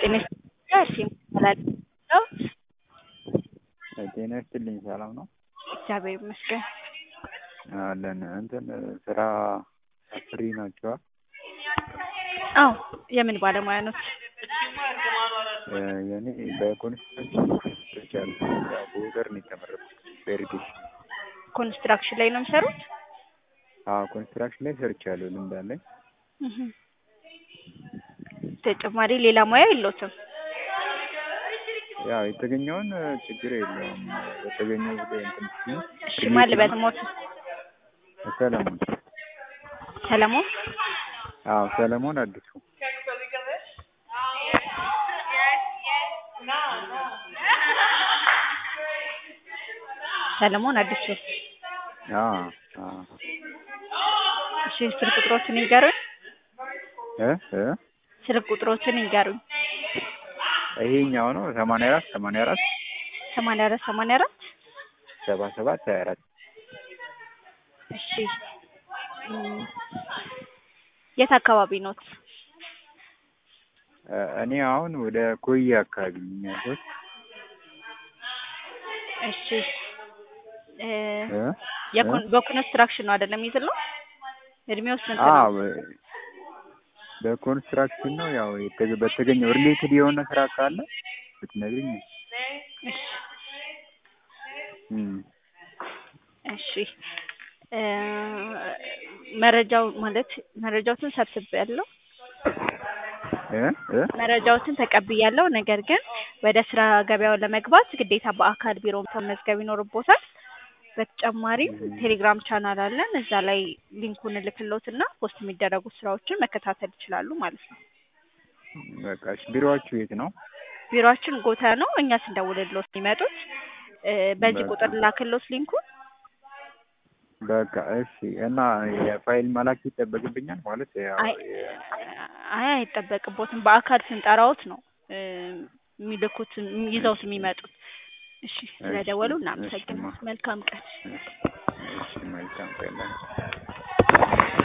ጤና ይስጥልኝ ይባላል። ጤና ይስጥልኝ ሰላም ነው? እግዚአብሔር ይመስገን። አለን እንትን ስራ ፍሪ ናቸዋ? አዎ የምን ባለሙያ ኖት? የኔ በኮንስትራክሽን ሰርቻለሁ። ያው በኦርደር ነው የተመረኩት በኢሪጌሽን። ኮንስትራክሽን ላይ ነው የሚሰሩት? አዎ ኮንስትራክሽን ላይ ሰርቻለሁ ልምድ አለኝ። እህ ተጨማሪ ሌላ ሙያ የለዎትም? ያው የተገኘውን ችግር የለውም በተገኘው ጉዳይ እንትን ሲል እሺ ማን ልበል ሞት? ሰለሞን ሰለሞን አዎ ሰለሞን አዲሱ ሰለሞን አዲሱ አዎ አዎ እሺ ስልክ ቁጥሮችን ይንገሩኝ። እ እ ስልክ ቁጥሮችን ይንገሩኝ። ይሄኛው ነው ሰማንያ አራት ሰማንያ አራት ሰማንያ አራት ሰማንያ አራት ሰባ ሰባት ሀያ አራት እሺ እም፣ የት አካባቢ ኖት? እኔ አሁን ወደ ኮዬ አካባቢ ነኝ ያለሁት። እሺ እ እ የኮን በኮንስትራክሽን ነው አይደለም የሚይዝለው? እድሜው ስንት ነው? አዎ በኮንስትራክሽን ነው ያው የተገ- በተገኘው ሪሌትድ የሆነ ስራ ካለ ብትነግሪኝ። እሺ እም እሺ እ መረጃው ማለት መረጃዎትን ሰብስቤያለሁ እ እ መረጃዎትን ተቀብያለሁ። ነገር ግን ወደ ስራ ገበያው ለመግባት ግዴታ በአካል ቢሮ መመዝገብ ይኖርቦታል። በተጨማሪም ቴሌግራም ቻናል አለን። እዛ ላይ ሊንኩን እልክልዎትና ፖስት የሚደረጉ ስራዎችን መከታተል ይችላሉ ማለት ነው። በቃ እሺ ቢሮዋችሁ የት ነው? ቢሮአችን ጎታ ነው። እኛ ስንደውልልዎት የሚመጡት እ በዚህ በቃ። ቁጥር ላክልዎት ሊንኩን። በቃ እሺ እና የፋይል መላክ ይጠበቅብኛል ማለት ያው አይ የ- አይ አይጠበቅቦትም። በአካል ስንጠራዎት ነው እ የሚልኩት ይዘውት የሚመጡት። እሺ ስለደወሉ እሺ፣ እናመሰግናለን። መልካም ቀን። እሺ መልካም ቀን